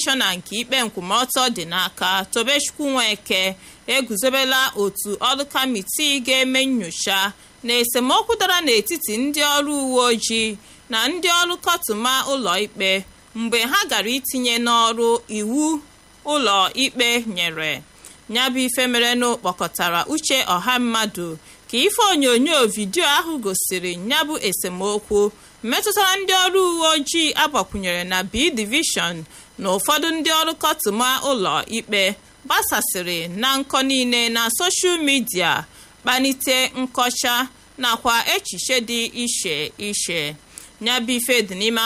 kọmishọna nke ikpe nkwụmọtọ dị n'aka tobechukwu nweke eguzobela otu ọrụ kamitii ga-eme nyocha na esemokwu dara n'etiti ndị ọrụ uwe ojii na ndị ọrụ kọtụma ụlọ ikpe mgbe ha gara itinye n'ọrụ iwu ụlọ ikpe nyere nyabụ ife merenụ kpọkọtara uche ọha mmadụ ka ife onyonyo vidiyo ahụ gosiri nyabụ esemokwu metụtara ndị ọrụ uwe ojii agbakwunyere na b divishọn na ụfọdụ ndị ọrụ kọtụma ụlọ ikpe gbasasịrị na nkọ niile na soshal midia kpanite nkọcha nakwa echiche dị iche iche nyabụ ife dị n'ime